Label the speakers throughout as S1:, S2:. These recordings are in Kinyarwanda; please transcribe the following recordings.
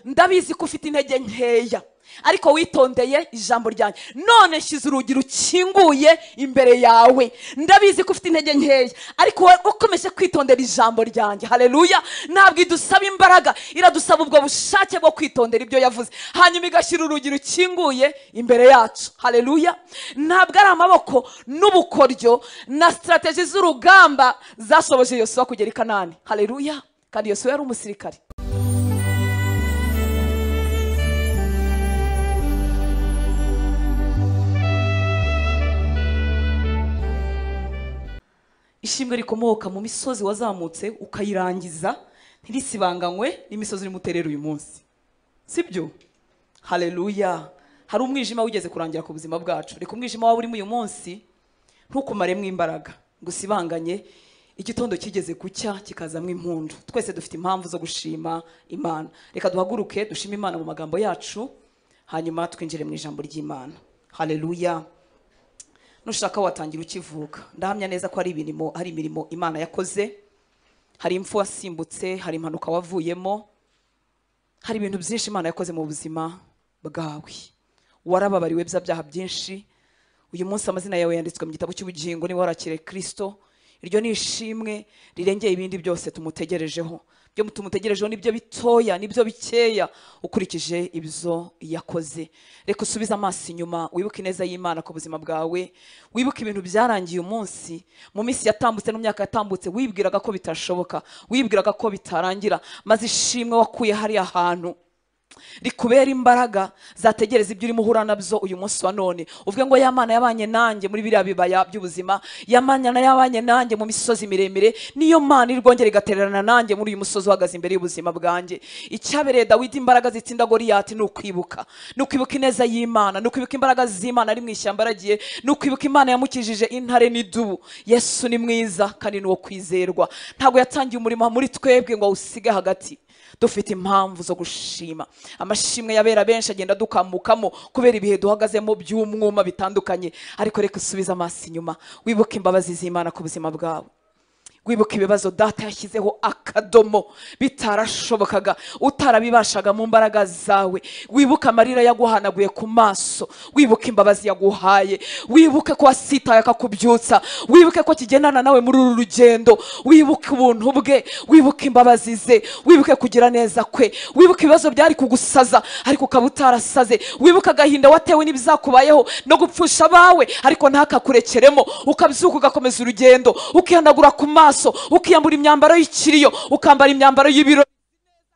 S1: ndabizi ko ufite intege nkeya ariko witondeye ijambo ryanjye none nshyize urugi rukinguye imbere yawe ndabizi ko ufite intege nkeya ariko wowe ukomeje kwitondera ijambo ryanjye hareruya ntabwo idusaba imbaraga iradusaba ubwo bushake bwo kwitondera ibyo yavuze hanyuma igashyira urugi rukinguye imbere yacu hareruya ntabwo ari amaboko n'ubukoryo na sitarategi z'urugamba zashoboje yosuwa kugera i kanani hareruya kandi yosuwa yari umusirikare ishimwe rikomoka mu misozi wazamutse ukayirangiza ntirisibanganywe n'imisozi urimo uterera uyu munsi sibyo hareruya hari umwijima wigeze kurangira ku buzima bwacu reka umwijima waba urimo uyu munsi ntukumaremo imbaraga ngo usibanganye igitondo kigeze gucya kikazamo impundu twese dufite impamvu zo gushima imana reka duhaguruke dushime imana mu magambo yacu hanyuma twinjire mu ijambo ry'imana hareruya nushaka watangira ukivuka ndahamya neza ko hari imirimo hari imirimo imana yakoze hari imfu wasimbutse hari impanuka wavuyemo hari ibintu byinshi imana yakoze mu buzima bwawe warababariwe bya byaha byinshi uyu munsi amazina yawe yanditswe mu gitabo cy'ubugingo niba warakire kirisito iryo ni ishimwe rirengeye ibindi byose tumutegerejeho ibyo tumutegerejeho nibyo bitoya nibyo bikeya ukurikije ibyo yakoze reka usubize amaso inyuma wibuke ineza y'imana ku buzima bwawe wibuke ibintu byarangiye umunsi mu minsi yatambutse no mu myaka yatambutse wibwiraga ko bitashoboka wibwiraga ko bitarangira maze ishimwe wakuye hariya hantu rikubera imbaraga zategereza ibyo urimo uhura nabyo uyu munsi wa none uvuge ngo yamana yabanye nanjye muri biriya bibaya by'ubuzima yamana yabanye nanjye mu misozi miremire niyo mana iri bwongere igatererana nanjye muri uyu musozi uhagaze imbere y'ubuzima bwanjye icyabereye dawidi imbaraga zitsinda goriyati ni ukwibuka ni ukwibuka ineza y'imana ni ukwibuka imbaraga z'imana ari mu ishyamba aragiye ni ukwibuka imana yamukijije intare n'idubu yesu ni mwiza kandi ni uwo kwizerwa ntabwo yatangiye umurimo muri twebwe ngo awusige hagati dufite impamvu zo gushima amashimwe yabera benshi agenda adukambukamo kubera ibihe duhagazemo by'umwuma bitandukanye ariko reka usubize amaso inyuma wibuke imbabazi z'imana ku buzima bwawe wibuka ibibazo data yashyizeho akadomo bitarashobokaga utarabibashaga mu mbaraga zawe wibuka amarira yaguhanaguye ku maso wibuka imbabazi yaguhaye wibuke ko wasitaye akakubyutsa wibuke ko kigendana nawe muri uru rugendo wibuke ubuntu bwe wibuke imbabazi ze wibuke kugira neza kwe wibuke ibibazo byari kugusaza ariko ukaba utarasaze wibuke agahinda watewe n'ibizakubayeho no gupfusha abawe ariko ntakakurekeremo ukabyuka ugakomeza urugendo ukihanagura ku maso maso ukiyambura imyambaro y'ikiriyo ukambara imyambaro y'ibiro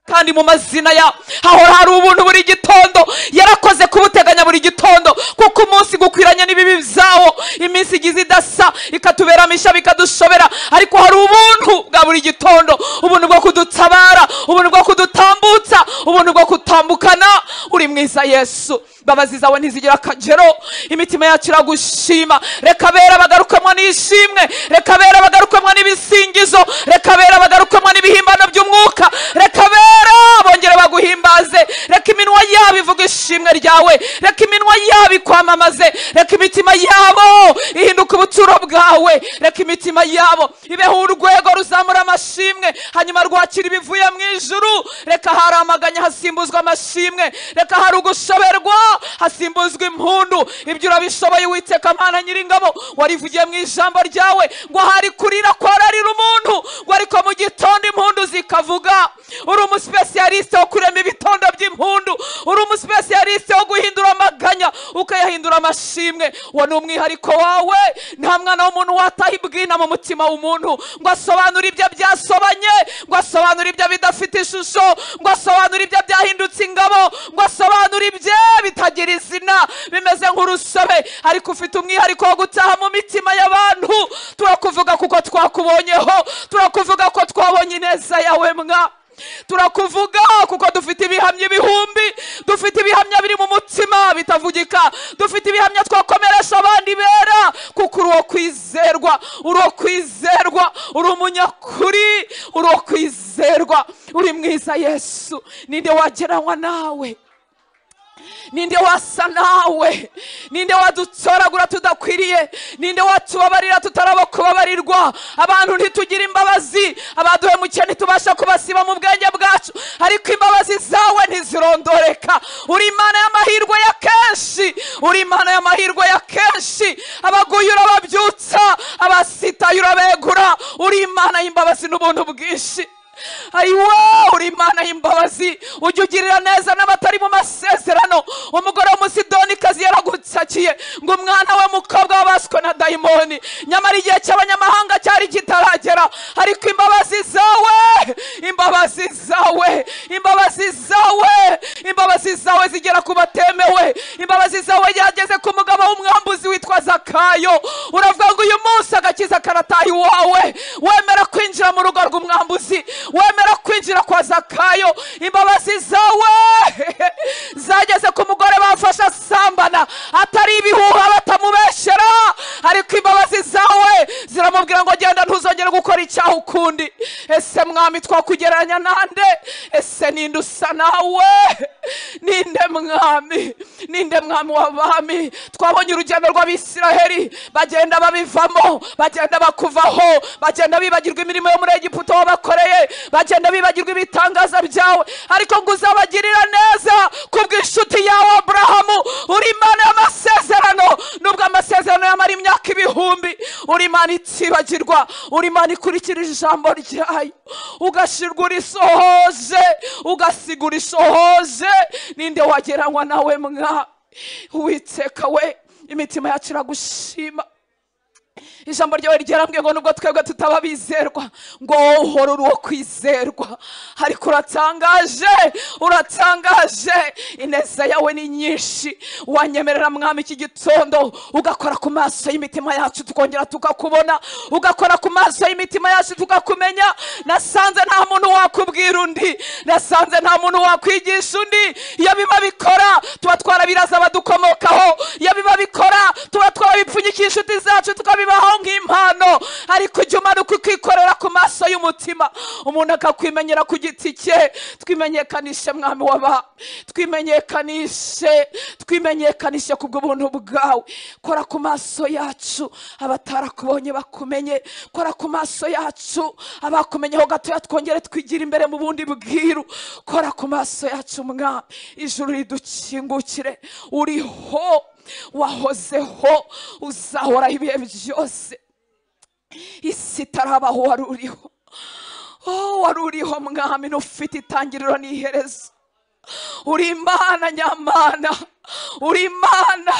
S1: kandi mu mazina yawe hahora hari ubuntu buri gitondo yarakoze kubuteganya buri gitondo kuko umunsi gukwiranye n'ibibi byawo iminsi igize idasa ikatuberamisha bikadushobera ariko hari ubuntu bwa buri gitondo ubuntu bwo kudutabara ubuntu bwo kudutambutsa ubuntu bwo kutambukana uri mwiza yesu imbabazi zawe ntizigira akagero imitima yacu iragushima reka bera bagarukemo n'ishimwe reka bera bagarukemo n'ibisingizo reka bera bagarukemo n'ibihimbano by'umwuka reka bera bongere baguhimbaze reka iminwa yabo ivuga ishimwe ryawe reka iminwa yabo ikwamamaze reka imitima yabo ihinduka ubuturo bwawe reka imitima yabo ibeho urwego ruzamura amashimwe hanyuma rwakira ibivuye mu ijuru reka haramaganya hasimbuzwa amashimwe reka hari ugushoberwa hasimbuzwa impundu ibyo urabishoboye witeka amana nyiringabo warivugiye mu ijambo ryawe ngo hari kurira kwararira umuntu ngo ariko mu gitondo impundu zikavuga uri umusipesiyalisite wo kurema ibitondo by'impundu uri umusipesiyalisite wo guhindura amaganya ukayahindura amashimwe uwo ni umwihariko wawe nta mwana w'umuntu wataha ibwina mu mutima w'umuntu ngo asobanure ibyo byasobanye ngo asobanure ibyo bidafite ishusho ngo asobanure ibyo byahindutse ingabo ngo asobanure ibye bitagira utagira izina bimeze nk'urusobe ariko ufite umwihariko wo gutaha mu mitima y'abantu turakuvuga kuko twakubonyeho turakuvuga ko twabonye ineza yawe mwa turakuvuga kuko dufite ibihamya ibihumbi dufite ibihamya biri mu mutima bitavugika dufite ibihamya twakomeresha abandi bera kuko uri uwo kwizerwa uri uwo kwizerwa uri umunyakuri uri uwo kwizerwa uri mwiza yesu ninde wageranywa nawe ninde wasa nawe ninde wadutoragura tudakwiriye ninde watubabarira tutaraba kubabarirwa abantu ntitugire imbabazi abaduhemukiye ntitubasha kubasiba mu bwenge bwacu ariko imbabazi zawe ntizirondoreka uri imana y'amahirwe ya kenshi uri imana y'amahirwe ya kenshi abaguye urababyutsa abasitaye urabegura uri imana y'imbabazi n'ubuntu bwinshi ayiwa uri imana y'imbabazi ujya ugirira neza n'abatari mu masezerano umugore w'umusidonikazi yaragutsakiye ngo umwana we mukobwa wabaswe na dayimoni nyamara igihe cy'abanyamahanga cyari kitaragera ariko imbabazi zawe imbabazi zawe imbabazi zawe imbabazi zawe zigera ku batemewe imbabazi zawe yageze ku mugabo w'umwambuzi witwa zakayo uravuga ngo uyu munsi agakiza karataye iwawe wemera kwinjira mu rugo rw'umwambuzi wemera kwinjira kwa zakayo imbabazi zawe zageze ku mugore bafashe asambana atari ibihuha batamubeshyera ariko imbabazi zawe ziramubwira ngo genda ntuzongere gukora icyaha ukundi ese mwami twakugereranya nande ese ninde usa nawe ninde mwami ninde mwami w'abami twabonye urugendo rw'abisiraheli bagenda babivamo bagenda bakuvaho bagenda bibagirwa imirimo yo muri egiputa wabakoreye bagenda bibagirwa ibitangaza byawe ariko ngo uzabagirira neza ku bw'inshuti yawe aburahamu uri imana y'amasezerano nubwo amasezerano yamara imyaka ibihumbi uri imana itibagirwa uri imana ikurikirije ijambo ryayo ugashirwa urisohoje ugasigura ishohoje ninde wageranywa nawe mwa witeka we imitima yacu iragushima ijambo ryawe ryarambwiye ngo nubwo twebwe tutaba abizerwa ngo wowe uhora uri uwo kwizerwa ariko uratangaje uratangaje ineza yawe ni nyinshi wanyemerera mwami iki gitondo ugakora ku maso y'imitima yacu tukongera tukakubona ugakora ku maso y'imitima yacu tukakumenya nasanze nta muntu wakubwira undi nasanze nta muntu wakwigisha undi iyo biba bikora tuba twarabiraza abadukomokaho iyo biba bikora tuba twarabipfunyikisha inshuti zacu tukabiba bibaho nk'impano ariko ujya umanuka ukikorera ku maso y'umutima umuntu akakwimenyera ku giti cye twimenyekanishe mwami waba twimenyekanishe twimenyekanishe ku bw'ubuntu bwawe kora ku maso yacu abatarakubonye bakumenye kora ku maso yacu abakumenyeho gatoya twongere twigira imbere mu bundi bwiru kora ku maso yacu mwami ijuru ridukingukire uriho wahozeho uzahoraho ibihe byose isi itarabaho wari uriho wari uriho mwami n'ufite itangiriro n'iherezo uri imana nyamana uri imana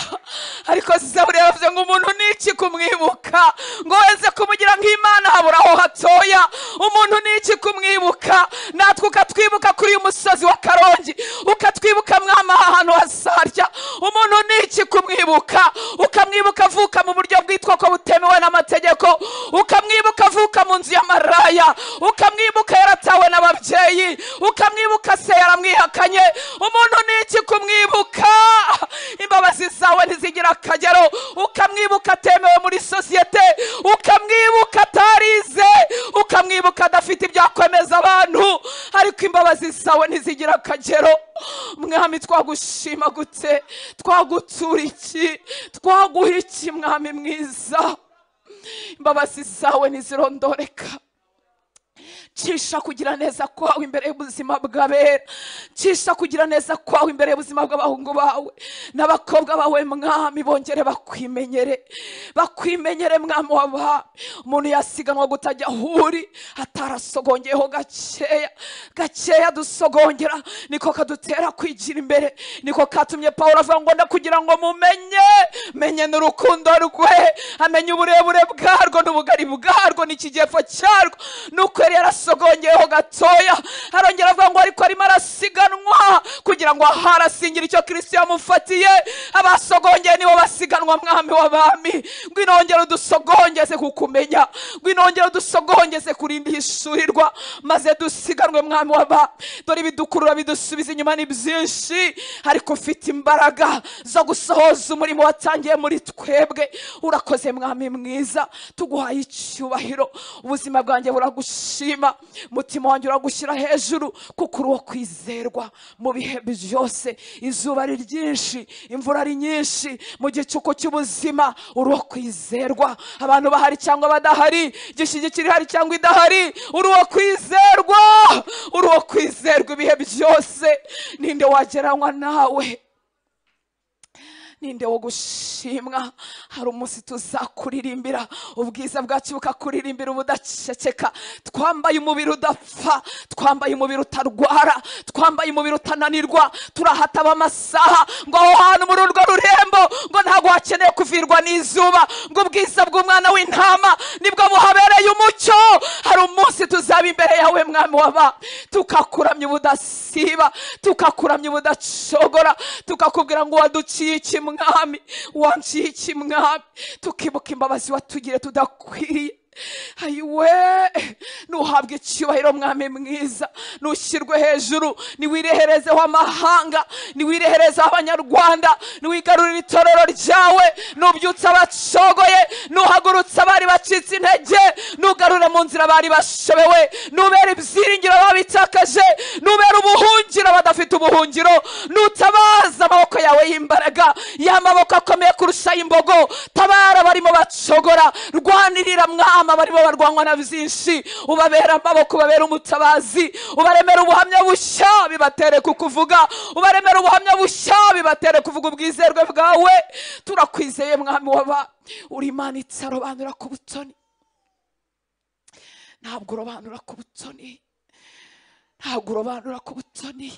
S1: ariko zaburi yavuze ngo umuntu ni iki kumwibuka ngo weze kumugira nk'imana habura aho hatoya umuntu ni iki kumwibuka natwe ukatwibuka kuri uyu musozi wa karongi ukatwibuka mwama ahantu hasarya umuntu ni iki kumwibuka ukamwibuka avuka mu buryo bwitwa ko butemewe n'amategeko ukamwibuka avuka mu nzu y'amaraya ukamwibuka yaratawe n'ababyeyi ukamwibuka se yaramwihakanye umuntu ni iki kumwibuka imbabazi zawe ntizigira akagero ukamwibuka atemewe muri sosiyete ukamwibuka atarize ukamwibuka adafite ibyakwemeza abantu ariko imbabazi zawe ntizigira akagero mwami twagushima gute twagutura iki twaguha iki mwami mwiza imbabazi zawe ntizirondoreka cisha kugira neza kwawe imbere y'ubuzima bw'abera cisha kugira neza kwawe imbere y'ubuzima bw'abahungu bawe n'abakobwa bawe mwami bongere bakwimenyere bakwimenyere mwami waba umuntu yasiganwa gutajya ahuri atarasogongeyeho gakeya gakeya dusogongera niko kadutera kwigira imbere niko katumye pawulo avuga ngo kugira ngo mumenye menye n'urukundo rwe amenye uburebure bwarwo n'ubugari bwarwo n'ikigepfo cyarwo nuko yari yarasiganwa yasogongeyeho gatoya arongera avuga ngo ariko arimo arasiganwa kugira ngo ahari asingira icyo kirisito yamufatiye abasogongeye nibo basiganwa mwami w'abami ngwino wongere udusogongeze kukumenya ngwino wongere udusogongeze kurinda ihishurirwa maze dusiganwe mwami w'abami dore ibidukurura bidusubiza inyuma ni byinshi ariko ufite imbaraga zo gusohoza umurimo watangiye muri twebwe urakoze mwami mwiza tuguhaye icyubahiro ubuzima bwanjye buragushima mutima wanjye uragushyira hejuru kuko uri uwo kwizerwa mu bihe byose izuba ari ryinshi imvura ari nyinshi mu gicuku cy'ubuzima uruwo kwizerwa abantu bahari cyangwa badahari gishyigikira ihari cyangwa idahari uruwo kwizerwa uruwo kwizerwa ibihe byose ninde wageranywa nawe ninde wo gushimwa hari umunsi tuzakuririmbira ubwiza bwacu bukakuririmbira ubudaceceka twambaye umubiri udapfa twambaye umubiri utarwara twambaye umubiri utananirwa turahataba amasaha ngo aho hantu muri urwo rurembo ngo ntabwo hakeneye kuvirwa n'izuba ngo ubwiza bw'umwana w'intama nibwo buhabereye umucyo hari umunsi tuzaba imbere yawe mwami waba tukakuramya ubudasiba tukakuramya ubudacogora tukakubwira ngo waduciye iki mwami wanciye iki mwami tukibuka imbabazi watugire tudakwiriye ayiwe nuhabwe icyubahiro mwami mwiza nushyirwe hejuru niwireherezeho amahanga niwireherezeho abanyarwanda niwigarurire itorero ryawe nubyutse abacogoye nuhagurutse abari bacitse intege nugarure mu nzira abari bashobewe nubera ibyiringiro babitakaje nubera ubuhungiro badafite ubuhungiro nutabaza amaboko yawe y'imbaraga ya maboko akomeye kurusha imbogo tabara abarimo bacogora rwanirira mwami abana barimo barwanywa na byinshi ubabera amaboko ubabera umutabazi ubaremera ubuhamya bushya bibatere kukuvuga ubaremera ubuhamya bushya bibatere kuvuga ubwizerwe bwawe turakwizeye mwami waba uri imana itsarobanura ku butoni ntabwo urobanura ku butoni ntabwo urobanura ku butoni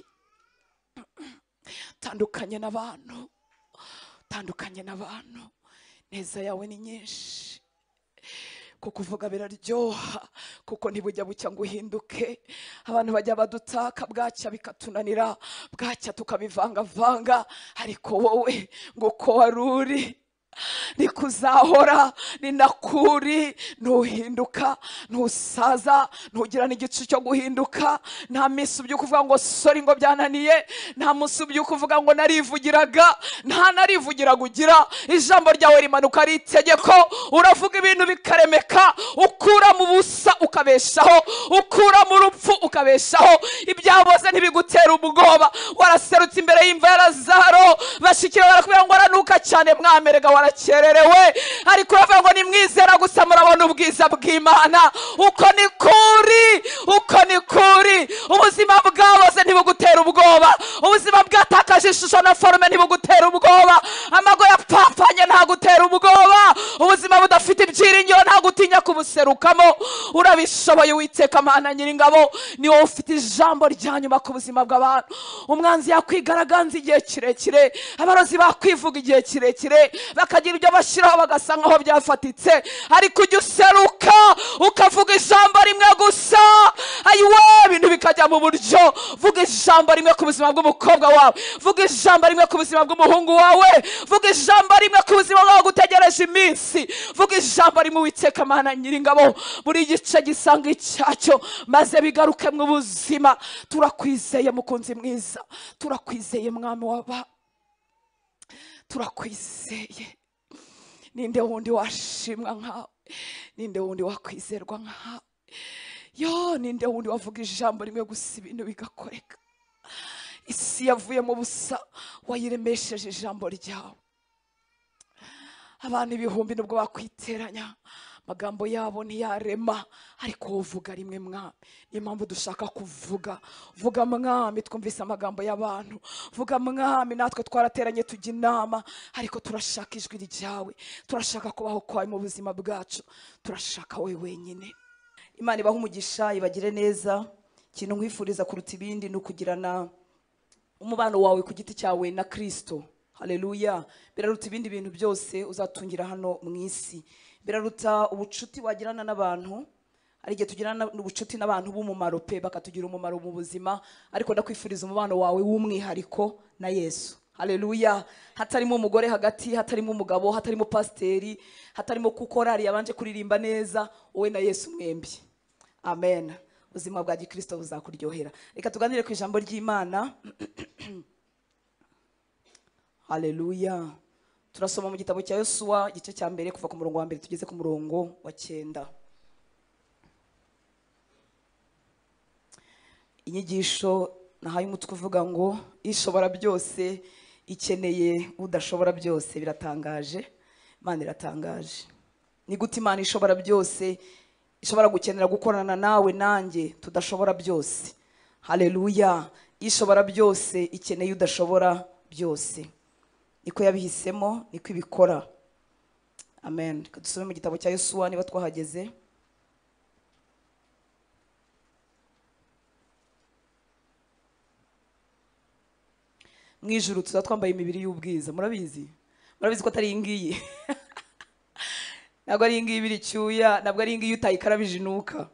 S1: tandukanye n'abantu tandukanye n'abantu neza yawe ni nyinshi kukuvuga biraryoha kuko ntibujya bucya ngo uhinduke abantu bajya badutaka bwacya bikatunanira bwacya tukabivangavanga ariko wowe ngo uko wari uri nikuzahora ni nakuri ntuhinduka ntusaza ntugira n'igicu cyo guhinduka nta minsi ubyuka uvuga ngo sori ngo byananiye nta munsi ubyuka uvuga ngo narivugiraga nta narivugiraga ugira ijambo ryawe rimanuka ari itegeko uravuga ibintu bikaremeka ukura mu busa ukabeshaho ukura mu rupfu ukabeshaho ibyaboze ntibigutera ubwoba waraserutse imbere y'imva ya lazaro bashikira barakubwira ngo aranuka cyane mwamerega warakererewe ariko uravuga ngo nimwizera gusa murabona ubwiza bw'imana uko ni kuri uko ni kuri ubuzima bwaboze ntibugutera ubwoba ubuzima bwatakaje ishusho na forume ntibugutera ubwoba amago yapfapfanye ntagutera ubwoba ubuzima budafite ibyiringiro ntagutinya kubuserukamo urabishoboye witeka mana nyiringabo ni wowe ufite ijambo rya nyuma ku buzima bw'abantu umwanzi yakwigaragaza igihe kirekire abarozi bakwivuga igihe kirekire bakagira ibyo bashyiraho bagasa nkaho byafatitse ariko ujya useruka ukavuga ijambo rimwe gusa ayiwe ibintu bikajya mu buryo vuga ijambo rimwe ku buzima bw'umukobwa wawe vuga ijambo rimwe ku buzima bw'umuhungu wawe vuga ijambo rimwe ku buzima bwawe gutegereje iminsi vuga ijambo rimwe witeka mana nyiringabo buri gice gisanga icyacyo maze bigaruke mu buzima turakwizeye mukunzi mwiza turakwizeye mwami waba turakwizeye ninde wundi washimwa nkawe ninde wundi wakwizerwa nkawe yo ninde wundi wavuga ijambo rimwe gusa ibintu bigakoreka isi yavuye mu busa wayiremesheje ijambo ryawe abantu ibihumbi nubwo bakwiteranya amagambo yabo ntiyarema ariko uvuga rimwe mwami niyo mpamvu dushaka kuvuga vuga mwami twumvise amagambo y'abantu vuga mwami natwe twarateranye tujya inama ariko turashaka ijwi ryawe turashaka kubaho kwawe mu buzima bwacu turashaka wowe wenyine imana ibahe umugisha ibagire neza ikintu nkwifuriza kuruta ibindi ni ukugirana umubano wawe ku giti cyawe na kirisito hareruya biraruta ibindi bintu byose uzatungira hano mu isi biraruta ubucuti wagirana n'abantu hari igihe tugirana ubucuti n'abantu b'umumaro pe bakatugira umumaro mu buzima ariko ndakwifuriza umubano wawe w'umwihariko na yesu hareruya hatarimo umugore hagati hatarimo umugabo hatarimo pasiteri hatarimo kukorari yabanje kuririmba neza wowe na yesu mwembi amen ubuzima bwa gikirisito buzakuryohera reka tuganire ku ijambo ry'imana hareruya turasoma mu gitabo cya yosuwa igice cya mbere kuva ku murongo wa mbere tugeze ku murongo wa cyenda inyigisho nahaye umutwe uvuga ngo ishobora byose ikeneye udashobora byose biratangaje imana iratangaje ni gute imana ishobora byose ishobora gukenera gukorana nawe nanjye tudashobora byose hareruya ishobora byose ikeneye udashobora byose niko yabihisemo niko ibikora amen reka dusome mu gitabo cya yosuwa niba twahageze mu ijuru tuzaba twambaye imibiri y'ubwiza murabizi murabizi ko atari iyi ngiyi ntabwo ari iyi ngiyi ibira icyuya ntabwo ari iyi ngiyi utayikarabije inuka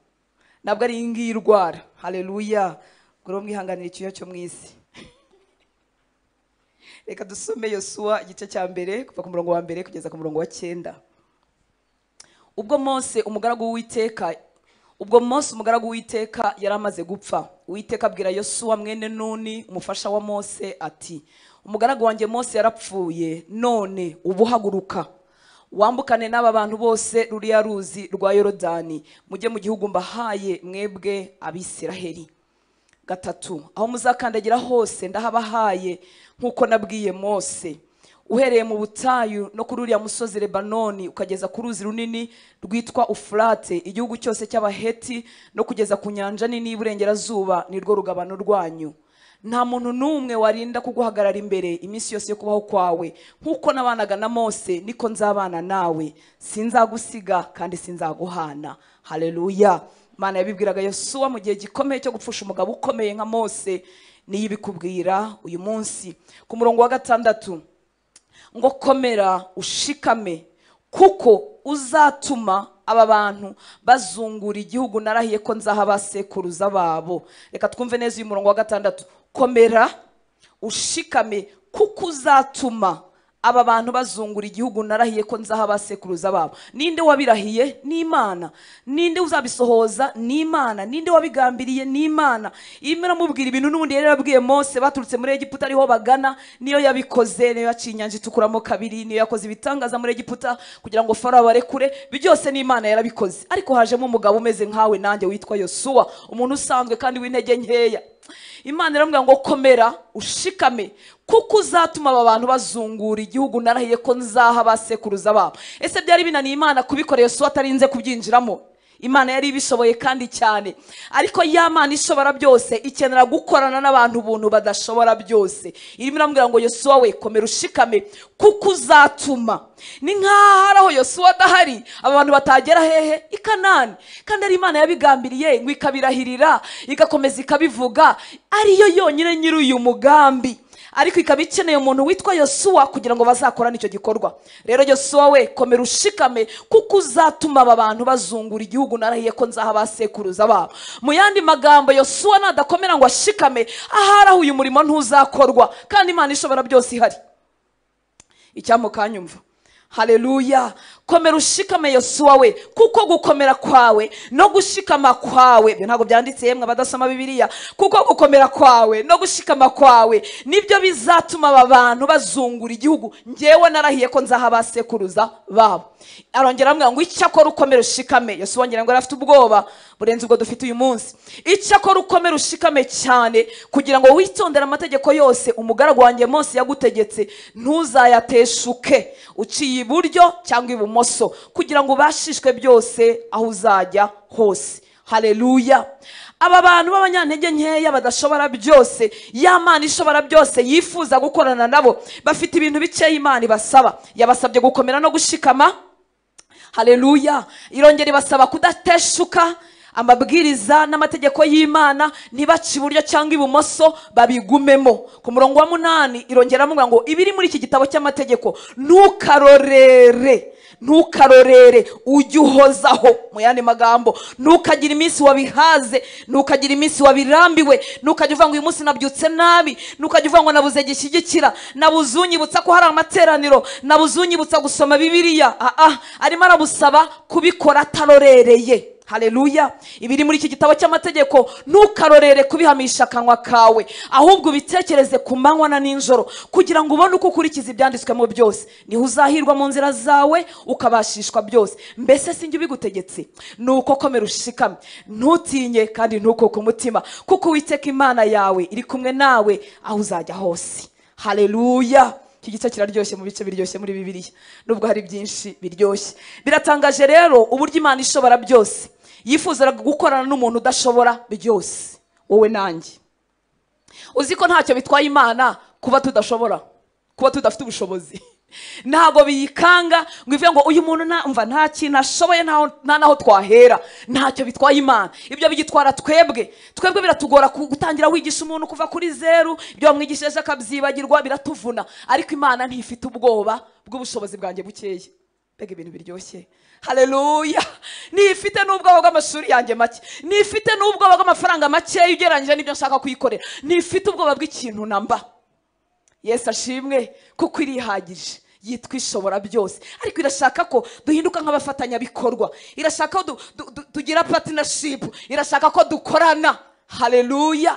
S1: ntabwo ari iyi ngiyi irwara hareruya ngo rero mwihanganire icyuya cyo mu isi reka dusome yosuwa igice cya mbere kuva ku murongo wa mbere kugeza ku murongo wa cyenda ubwo mose umugaragu w'uwiteka ubwo mose umugaragu w'iteka yari amaze gupfa uwiteka abwira yosuwa mwene nuni umufasha wa mose ati umugaragu wanjye mose yarapfuye none ubuhaguruka wambukane n'aba bantu bose ruriya ruzi rwa yorodani mujye mu gihugu mbahaye mwebwe abisiraheli gatatu aho muzakandagira hose ndahabahaye nk'uko nabwiye mose uhereye mu butayu no kuri uriya musozi lebanoni ukageza ku ruzi runini rwitwa ufurate igihugu cyose cy'abaheti no kugeza ku nyanja nini y'iburengerazuba ni rwo rugabano rwanyu nta muntu n'umwe warinda kuguhagarara imbere iminsi yose yo kubaho kwawe nk'uko nabanaga na mose niko nzabana nawe sinzagusiga kandi sinzaguhana hareruya imana yabibwiraga yosuwa mu gihe gikomeye cyo gupfusha umugabo ukomeye nka mose niyo ibikubwira uyu munsi ku murongo wa gatandatu ngo komera ushikame kuko uzatuma aba bantu bazungura igihugu narahiye ko nzaha abasekuruza babo reka twumve neza uyu murongo wa gatandatu komera ushikame kuko uzatuma aba bantu bazungura igihugu narahiye ko nzaha abasekuruza babo ninde wabirahiye ni imana ninde uzabisohoza ni imana ninde wabigambiriye ni imana iyo muramubwira ibintu n'ubundi yari yarabwiye mose baturutse muri egiputa ariho bagana niyo yabikoze niyo yaciye inyanja itukuramo kabiri niyo yakoze ibitangaza muri egiputa kugira ngo farawo abarekure ibi byose ni imana yarabikoze ariko hajemo umugabo umeze nkawe nanjye witwa yosuwa umuntu usanzwe kandi w'intege nkeya imana iramubwira ngo komera ushikame kuko uzatuma aba bantu bazungura igihugu narahiye ko nzaha abasekuruza babo ese byari binaniye imana kubikorera yosuwa atarinze kubyinjiramo imana yari ibishoboye kandi cyane ariko ya mana ishobora byose ikenera gukorana n'abantu ubuntu badashobora byose irimo iramubwira ngo yosuwa we komera ushikame kuko uzatuma ni nk'aho ari aho yosuwa adahari aba bantu batagera hehe i kanani kandi ari imana yabigambiriye ngo ikabirahirira igakomeza ikabivuga ariyo yonyine nyiri uyu mugambi ariko ikaba ikeneye umuntu witwa yosuwa kugira ngo bazakorane icyo gikorwa rero yosuwa we komera ushikame kuko uzatuma aba bantu bazungura igihugu narahiye ko nzaha abasekuruza babo mu yandi magambo yosuwa nadakomera ngo ashikame ahari aho uyu murimo ntuzakorwa kandi imana ishobora byose ihari icyampa ukanyumva hareruya komera ushikame yosuwa we kuko gukomera kwawe no gushikama kwawe ibyo ntabwo byanditse yemwe abadasoma bibiliya kuko gukomera kwawe no gushikama kwawe nibyo bizatuma aba bantu bazungura igihugu ngewe narahiye ko nzaha abasekuruza babo arongera aramubwira ngo icyakora ukomera ushikame yosuwa ngira ngo yari afite ubwoba burenze ubwo dufite uyu munsi icyakora ukomera ushikame cyane kugira ngo witondere amategeko yose umugaragu wanjye mose yagutegetse ntuzayateshuke uciye iburyo cyangwa ibumoso kugira ngo ubashishwe byose aho uzajya hose hareruya aba bantu b'abanyantege nkeya badashobora byose ya mana ishobora byose yifuza gukorana nabo bafite ibintu bikeya imana ibasaba yabasabye gukomera no gushikama hareruya irongera ibasaba kudateshuka amabwiriza n'amategeko y'imana ntibace iburyo cyangwa ibumoso babigumemo ku murongo wa munani irongera aramubwira ngo ibiri muri iki gitabo cy'amategeko ntukarorere ntukarorere ujye uhozaho mu yandi magambo ntukagire iminsi wabihaze ntukagire iminsi wabirambiwe ntukajya uvuga ngo uyu munsi nabyutse nabi ntukajya uvuga ngo nabuze gishyigikira nabuze unyibutsa ko hari amateraniro nabuze unyibutsa gusoma bibiriya aha arimo arabusaba kubikora atarorereye hareruya ibiri muri iki gitabo cy'amategeko ntukarorere kubihamisha akanwa kawe ahubwo ubitekereze ku manywa na nijoro kugira ngo ubone uko ukurikiza ibyanditswemo byose niho uzahirwa mu nzira zawe ukabashishwa byose mbese sinjye ubigutegetse ni uko komera ushikame ntutinye kandi ntukuke umutima kuko uwiteka imana yawe iri kumwe nawe aho uzajya hose hareruya iki gice kiraryoshye mu bice biryoshye muri bibiliya nubwo hari byinshi biryoshye biratangaje rero uburyo imana ishobora byose yifuza gukorana n'umuntu udashobora byose wowe nanjye uzi ko ntacyo bitwaye imana kuba tudashobora kuba tudafite ubushobozi ntabwo biyikanga ngo ivuge ngo uyu muntu ntamva nta kintu ashoboye ntaho- nta naho twahera ntacyo bitwaye imana ibyo bigitwara twebwe twebwe biratugora ku- gutangira wigisha umuntu kuva kuri zeru ibyo wamwigishije akabyibagirwa biratuvuna ariko imana ntifite ubwoba bw'ubushobozi bwanjye bukeya mbega ibintu biryoshye hareruya ntifite n'ubwoba bw'amashuri yanjye make ntifite n'ubwoba bw'amafaranga makeya ugereranyije n'ibyo nshaka kuyikorera ntifite ubwoba bw'ikintu na mba yesu ashimwe kuko irihagije yitwa ishobora byose ariko irashaka ko duhinduka nk'abafatanyabikorwa irashaka ko du- du- du- tugira patinashipu irashaka ko dukorana hareruya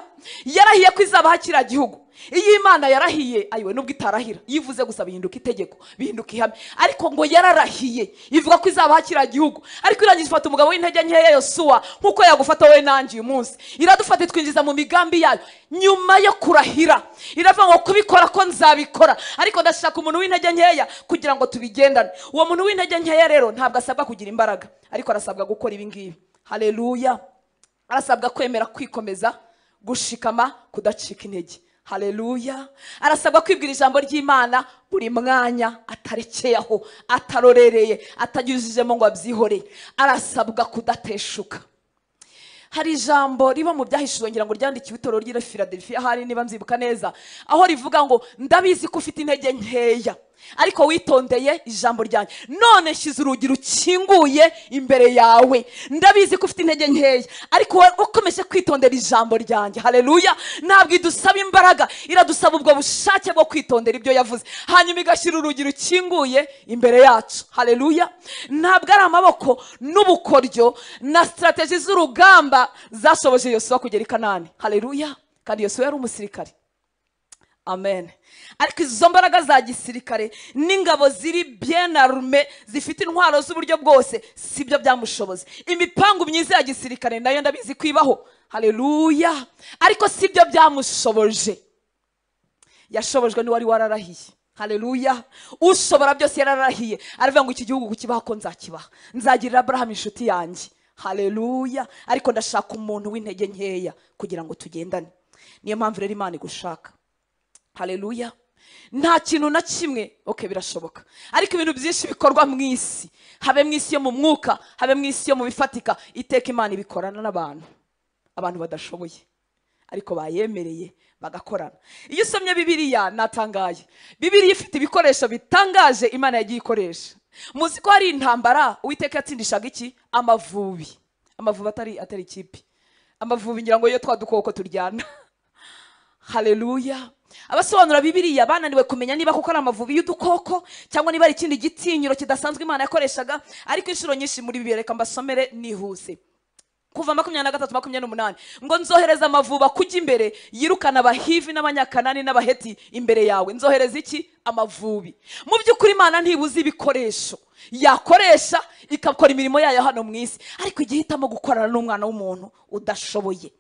S1: yarahiye ko izabaho kiriya gihugu iyo imana yarahiye ayiwe nubwo itarahira iyo ivuze gusa bihinduka itegeko bihinduka ihame ariko ngo yararahiye ivuga ko izabaho kiriya gihugu ariko irangiza ifata umugabo w'intege nkeya yosuwa nk'uko yagufata wowe nanjye uyu munsi iradufata itwinjiza mu migambi yayo nyuma yo kurahira iravuga ngo kubikora ko nzabikora ariko ndashaka umuntu w'intege nkeya kugira ngo tubigendane uwo muntu w'intege nkeya rero ntabwo asabwa kugira imbaraga ariko arasabwa gukora ibi ngibi hareruya arasabwa kwemera kwikomeza gushikama kudacika intege hareruya arasabwa kwibwira ijambo ry'imana buri mwanya atarekeye aho atarorereye atanyujijemo ngo abyihoreye arasabwa kudateshuka hari ijambo riba mu byahishuwe ngira ngo ryandikiwe itorero ry'i filadelfiya hari niba nzibuka neza aho rivuga ngo ndabizi ko ufite intege nkeya ariko witondeye ijambo ryanjye none shyize urugi rukinguye imbere yawe ndabizi ko ufite intege nkeya ariko wowe ukomeje kwitondera ijambo ryanjye hareruya ntabwo idusaba imbaraga iradusaba ubwo bushake bwo kwitondera ibyo yavuze hanyuma igashyira urugi rukinguye imbere yacu hareruya ntabwo ari amaboko n'ubukoryo na sitarateji z'urugamba zashoboje yosuwa kugera i kanani hareruya kandi yosuwa yari umusirikare amen ariko izo mbaraga za gisirikare n'ingabo ziri bien arme zifite intwaro z'uburyo bwose si byo byamushoboze imipangu myiza ya gisirikare nayo ndabizi ko ibaho hareruya ariko si byo byamushoboje yashobojwe n'uwari wararahiye hareruya ushobora byose yararahiye aravuga ngo iki gihugu kukibaho ko nzakibaha nzagirira aburahamu inshuti yanjye hareruya ariko ndashaka umuntu w'intege nkeya kugira ngo tugendane niyo mpamvu rero imana igushaka hareruya nta kintu na kimwe ok birashoboka ariko ibintu byinshi bikorwa mu isi habe mu isi yo mu mwuka habe mu isi yo mu bifatika iteka imana ibikorana n'abantu abantu badashoboye ariko bayemereye bagakorana iyo usomye bibiliya natangaye bibiliya ifite ibikoresho bitangaje imana yagiye ikoresha muzi ko hari intambara uwiteka yatsindishaga iki amavubi amavubi atari atari ikipe amavubi ngira ngo iyo twa dukoko turyana hareruya abasobanura bibiriya bananiwe kumenya niba koko ari amavubi y'udukoko cyangwa niba ari ikindi gitinyiro kidasanzwe imana yakoreshaga ariko inshuro nyinshi muri bibiliya reka mbasomere nihuse kuva makumyabiri na gatatu makumyabiri n'umunani ngo nzohereza amavuba kujya imbere yirukana abahivi n'abanyakanani n'abaheti imbere yawe nzohereza iki amavubi mu by'ukuri imana ntibuze ibikoresho yakoresha igakora imirimo yayo hano mu isi ariko igihe ihitamo gukorana n'umwana w'umuntu udashoboye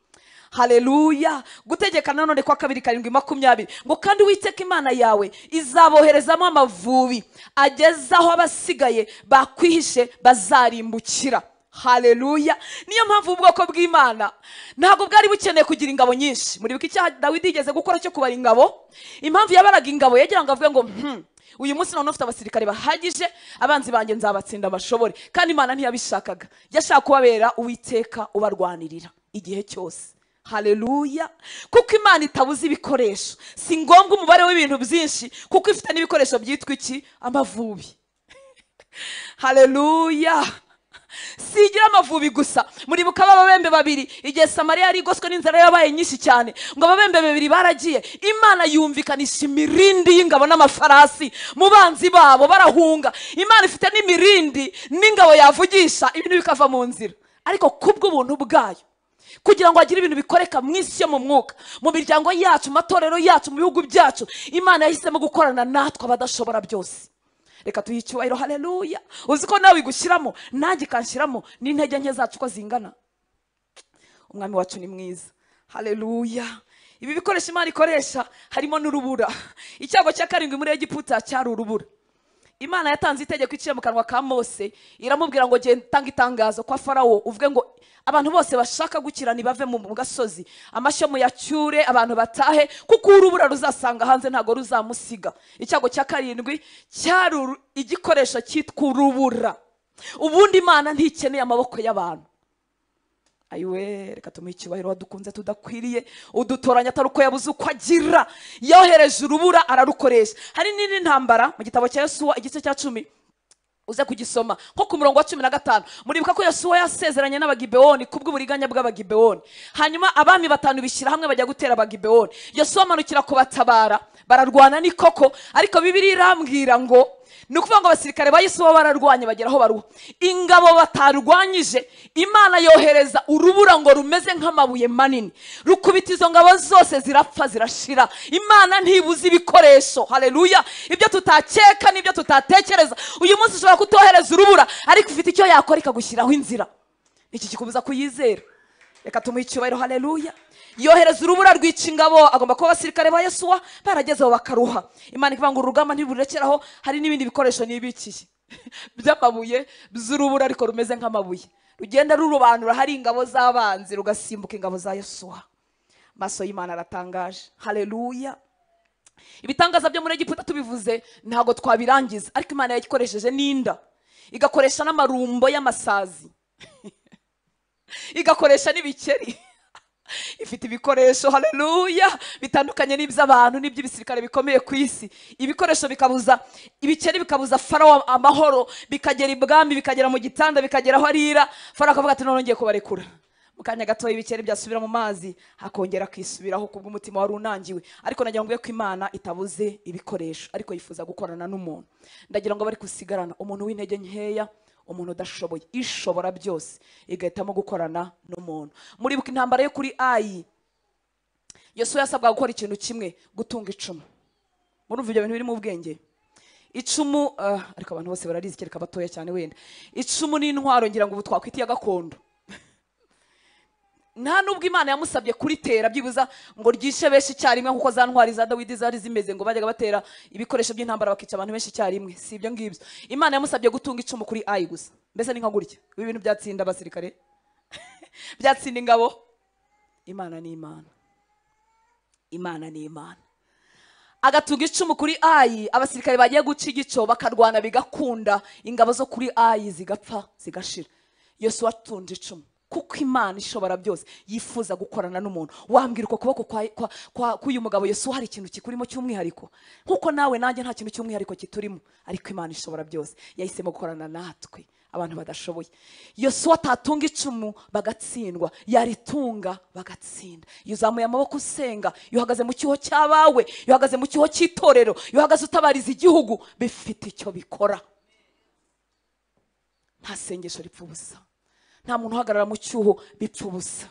S1: hareruya gutegeka nanone kwa kabiri karindwi makumyabiri ngo kandi witeka imana yawe izaboherezamo amavubi ageze aho abasigaye bakwihishe bazarimbukira hareruya niyo mpamvu ubwoko bw'imana ntabwo bwari bukeneye kugira ingabo nyinshi muribuka icyaha dawidi yigeze gukora cyo kubara ingabo impamvu yabaraga ingabo yagira ngo avuge ngo "Hmm, uyu munsi none ufite abasirikare bahagije abanzi banjye nzabatsinda bashobore kandi imana ntiyabishakaga yashaka kubabera uwiteka ubarwanirira igihe cyose hareruya kuko imana itabuze ibikoresho si ngombwa umubare w'ibintu byinshi kuko ifite n'ibikoresho byitwa iki amavubi hareruya sigira amavubi gusa muribuka b'ababembe babiri igihe samariya yari igoswe n'inzara yabaye nyinshi cyane ngo ababembe babiri baragiye imana yumvikanisha imirindi y'ingabo n'amafarasi mu banzi babo barahunga imana ifite n'imirindi n'ingabo yavugisha ibintu bikava mu nzira ariko kubw'ubuntu bwayo kugira ngo agire ibintu bikoreka mu isi yo mu mwuka mu miryango yacu mu matorero yacu mu bihugu byacu imana yahisemo gukorana natwe abadashobora byose reka tuyihe icyubahiro hareruya uzi ko nawe igushyiramo nanjye ikanshyiramo n'intege nke zacu uko zingana umwami wacu ni mwiza hareruya ibi bikoresho imana ikoresha harimo n'urubura icyago cya karindwi muri egiputa cyari urubura imana yatanze itegeko iciye mu kanwa ka mose iramubwira ngo genda utanga itangazo kwa farawo uvuge ngo abantu bose bashaka gukirana bave mu mu gasozi amashyo muyacyure abantu batahe kuko urubura ruzasanga hanze ntabwo ruzamusiga icyago cya karindwi cyari uru- igikoresho cyitwa urubura ubundi imana ntikeneye amaboko y'abantu ayiwe reka tumuhe icyubahiro wadukunze tudakwiriye udutoranya atari uko yabuze uko agira yohereje urubura ararukoresha hari n'indi ntambara mu gitabo cya yosuwa igice cya cumi uze kugisoma nko ku murongo wa cumi na gatanu muribuka ko yosuwa yasezeranye n'abagibewoni kubw'uburiganya bw'abagibewoni hanyuma abami batanu bishyira hamwe bajya gutera abagibewoni yosuwa amanukira kubatabara bararwana ni koko ariko bibiri irambwira ngo ni ukuvuga ngo abasirikare ba yesu baba bararwanye bagera aho baruha ingabo batarwanyije imana yohereza urubura ngo rumeze nk'amabuye manini rukubita izo ngabo zose zirapfa zirashira imana ntibuze ibikoresho hareruya ibyo tutakeka n'ibyo tutatekereza uyu munsi ushobora kutohereza urubura ariko ufite icyo yakora ikagushyiraho inzira iki kikubuza kuyizera reka tumuhe icyubahiro hareruya yohereza urubura rwica ingabo agomba kuba abasirikare ba yesuwa baragezeho bakaruha imana ivuga ngo urugamba ntiburekeraho hari n'ibindi bikoresho nibikiye by'amabuye by'urubura ariko rumeze nk'amabuye rugenda rurobanura hari ingabo z'abanzi rugasimbuka ingabo za yesuwa amaso y'imana aratangaje hareruya ibitangaza byo muri egiputa tubivuze ntabwo twabirangiza ariko imana yayikoresheje n'inda igakoresha n'amarumbo y'amasazi igakoresha n'ibikeri ifite ibikoresho haleluya bitandukanye n'iby'abantu n'iby'ibisirikare bikomeye ku isi ibikoresho bikabuza ibikeri bikabuza farawo amahoro bikagera ibwami bikagera mu gitanda bikagera aho arira farawo akavuga ati none ngiye kubarekura mu kanya gatoya ibikeri byasubira mu mazi hakongera kwisubiraho kubw'umutima wari unangiwe ariko nagira ngo mbe ko imana itabuze ibikoresho ariko yifuza gukorana n'umuntu ndagira ngo bari gusigarana umuntu w'intege nkeya umuntu udashoboye ishobora byose igahitamo gukorana n'umuntu muribuka intambara yo kuri ayi yosuwa yasabwaga gukora ikintu kimwe gutunga icumu murumva ibyo bintu biri mu bwenge icumu ah, ariko abantu bose bararizi kereka batoya cyane wenda icumu n'intwaro ngira ngo ubu twakwita iya gakondo nta nubwo imana yamusabye kuritera byibuza ngo ryishe benshi icyarimwe kuko za ntwari za dawidi zari zimeze ngo bajyaga batera ibikoresho by'intambara bakica abantu benshi icyarimwe si ibyo ngibyo imana yamusabye gutunga icumu kuri ayi gusa mbese ni nka gutya ibi bintu byatsinda abasirikare byatsinda ingabo imana ni imana imana ni imana agatunga icumu kuri ayi abasirikare bagiye guca igico bakarwana bigakunda ingabo zo kuri ayi zigapfa zigashira yosuwa atunze icumu kuko imana ishobora byose yifuza gukorana n'umuntu wambwira uko kuboko kwa- kwa- kwa- k'uyu mugabo yesu hari ikintu kikurimo cy'umwihariko nk'uko nawe nanjye nta kintu cy'umwihariko kiturimo ariko imana ishobora byose yahisemo gukorana natwe abantu badashoboye yosuwa atatunga icumu bagatsindwa yaritunga bagatsinda iyo uzamuye amaboko usenga iyo uhagaze mu cyuho cy'abawe iyo uhagaze mu cyuho cy'itorero iyo uhagaze utabariza igihugu bifite icyo bikora nta sengesho ripfa ubusa nta muntu uhagarara mu cyuho bipfa ubusa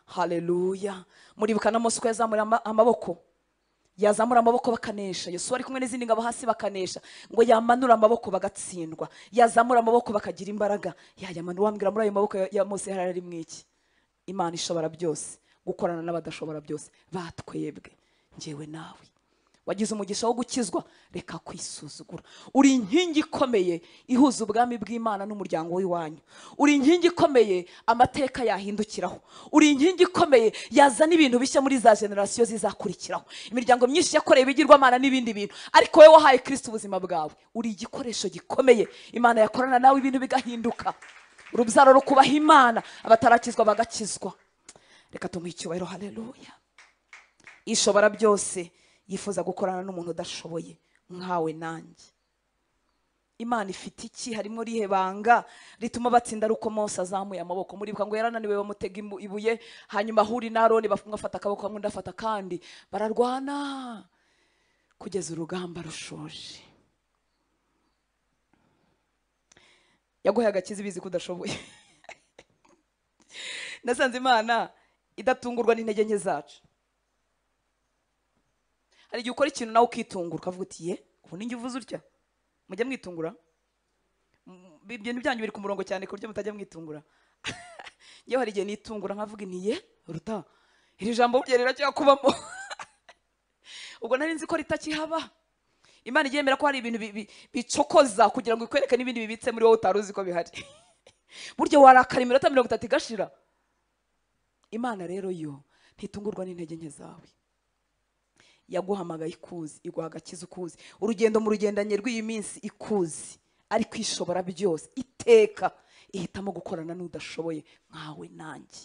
S1: hareruya muribuka na mose uko yazamura ama- amaboko yazamura amaboko bakanesha yosuwa ari kumwe n'izindi ngabo hasi bakanesha ngo yamanura amaboko bagatsindwa yazamura amaboko bakagira imbaraga yayamanura wambwira muri ayo maboko ya- ya mose hari ari mwiki imana ishobora byose gukorana n'abadashobora byose batwebwe ngewe nawe wagize umugisha wo gukizwa reka kwisuzugura uri inkingi ikomeye ihuza ubwami bw'imana n'umuryango w'iwanyu uri inkingi ikomeye amateka yahindukiraho uri inkingi ikomeye yazana ibintu bishya muri za generasiyo zizakurikiraho imiryango myinshi yakoreye ibigirwamana n'ibindi bintu ariko wowe wahaye kirisiti ubuzima bwawe uri igikoresho gikomeye imana yakorana nawe ibintu bigahinduka urubyaro rukubaha imana abatarakizwa bagakizwa reka tumuhe icyubahiro hareruya ishobora byose yifuza gukorana n'umuntu udashoboye nkawe nanjye imana ifite iki harimo rihe banga rituma batsinda ari uko mose azamuye amaboko muribuka ngo yarananiwe bamutega imu- ibuye hanyuma ahuri na aroni baf- umwe afata akaboko kamwe undi afata akandi bararwana kugeza urugamba rushoje yaguhaye agakiza ibizi ko udashoboye nasanze imana idatungurwa n'intege nke zacu hari igihe ukora ikintu nawe ukitungura ukavuga uti ye ubu ni uvuze utya mujya mwitungura M- ibintu byanyu biri ku murongo cyane ku buryo mutajya mwitungura yewe hari igihe nitungura nkavuga nti ye ruta iri jambo burya riracyakubamo ubwo nari nzi ko ritakihaba imana iryemera ko hari ibintu bi- bi- bicokoza kugira ngo ikwereke n'ibindi bibitse muri wowe utari uzi ko bihari burya warakara iminota mirongo itatu igashira imana rero yo ntitungurwa n'intege nke zawe yaguhamagaye ikuzi iguha agakiza ukuzi urugendo mu rugendanye rw'iyi minsi ikuzi ariko ishobora byose iteka ihitamo gukorana n'udashoboye nkawe nanjye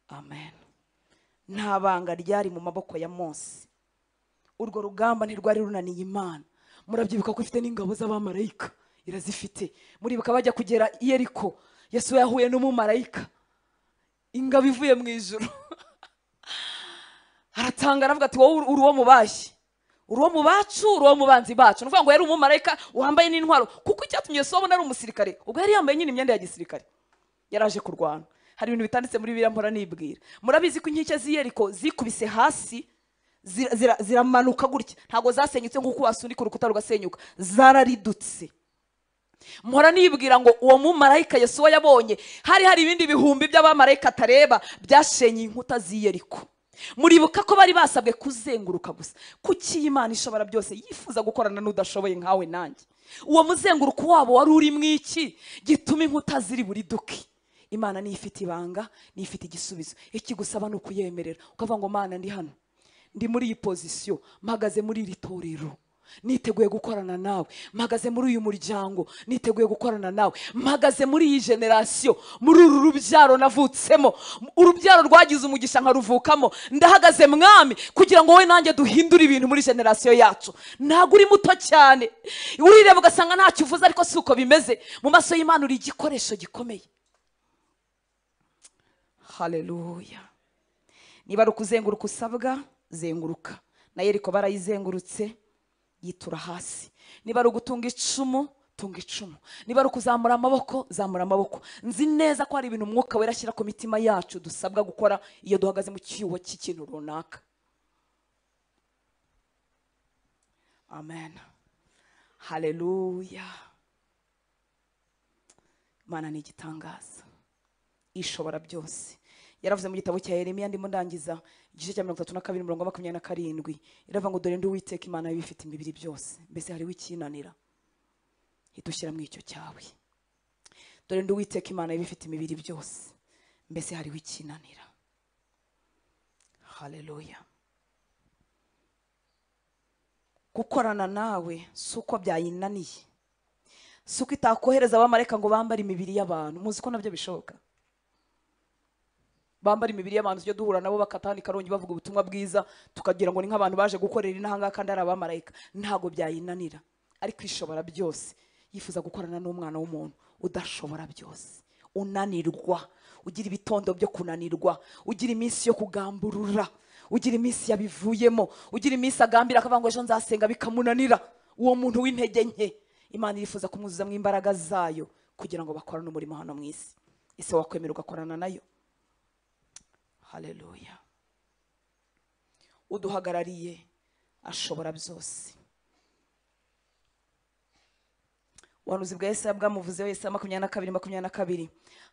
S1: amen nta banga ryari mu maboko ya mose urwo rugamba ntirwari runaniye imana murabyibuka ko ifite n'ingabo z'abamarayika irazifite muribuka bajya kugera i yeriko yesu yahuye n'umumarayika ingabo ivuye mu ijoro aratanga aravuga ati wowe uri uwo mu bashyi uri uwo mu bacu uri uwo mu banzi bacu ni ukuvuga ngo yari umumarayika wambaye n'intwaro kuko icyatumye yesu abona ari umusirikare ubwo yari yambaye nyine imyenda ya gisirikare yaraje kurwana hari ibintu bitanditse muri biriya mpora nibwira murabizi ko inkike z'i yeriko zikubise hasi zira- zira- ziramanuka gutya ntabwo zasenyutse nk'uko wasunika urukuta rugasenyuka zararidutse mpora nibwira ngo uwo mumarayika yesuwa yabonye hari hari ibindi bihumbi by'abamarayika atareba byashenye inkuta z'i yeriko muribuka ko bari basabwe kuzenguruka gusa kuki imana ishobora byose yifuza gukorana n'udashoboye nkawe nanjye uwo muzenguruko wabo wari uri mu iki gituma inkuta ziri buri duki imana niyo ifite ibanga niyo ifite igisubizo ikigusaba ni ukuyemerera ukavuga ngo mana ndi hano ndi muri iyi pozisiyo mpagaze muri iri torero niteguye gukorana nawe mpagaze muri uyu muryango niteguye gukorana nawe mpagaze muri iyi generasiyo muri uru rubyaro navutsemo urubyaro rwagize umugisha nkaruvukamo ndahagaze mwami kugira ngo wowe nanjye duhindure ibintu muri generasiyo yacu ntabwo uri muto cyane urireba ugasanga ntacyo uvuze ariko si uko bimeze mu maso y'imana uri igikoresho gikomeye haleluya niba ari ukuzenguruka usabwa zenguruka na yeriko barayizengurutse yitura hasi niba ari ugutunga icumu tunga icumu niba ari ukuzamura amaboko zamura amaboko nzi neza ko hari ibintu umwuka wera ashyira ku mitima yacu dusabwa gukora iyo duhagaze mu cyuho cy'ikintu runaka amen haleluya imana ni igitangaza ishobora byose yaravuze mu gitabo cya yeremiya ndimo ndangiza igice cya mirongo itatu na kabiri umurongo wa makumyabiri na karindwi iravuga ngo dore ndi uwiteka imana y'ibifite imibiri byose mbese hariho ikinanira idushyira mu icyo cyawe dore ndi uwiteka imana y'ibifite imibiri byose mbese hariho ikinanira haleluya gukorana nawe si uko byayinaniye si uko itakohereza abamarayika ngo bambare imibiri y'abantu muzi ko nabyo bishoboka bambara imibiri y'abantu tujya duhura nabo bakatahana ikarongi bavuga ubutumwa bwiza tukagira ngo ni nk'abantu baje gukorera intanga kandi ari abamarayika ntabwo byayinanira ariko ishobora byose yifuza gukorana n'umwana w'umuntu udashobora byose unanirwa ugira ibitondo byo kunanirwa ugira iminsi yo kugamburura ugira iminsi yabivuyemo ugira iminsi agambira akavuga ngo ejo nzasenga bikamunanira uwo muntu w'intege nke imana irifuza kumwuzuzamo imbaraga zayo kugira ngo bakorane umurimo hano mu isi ese wakwemera ugakorana nayo haleluya uduhagarariye ashobora byose ubuhanuzi bwa yesaya bwamuvuzeho yesaya makumyabiri na kabiri makumyabiri na kabiri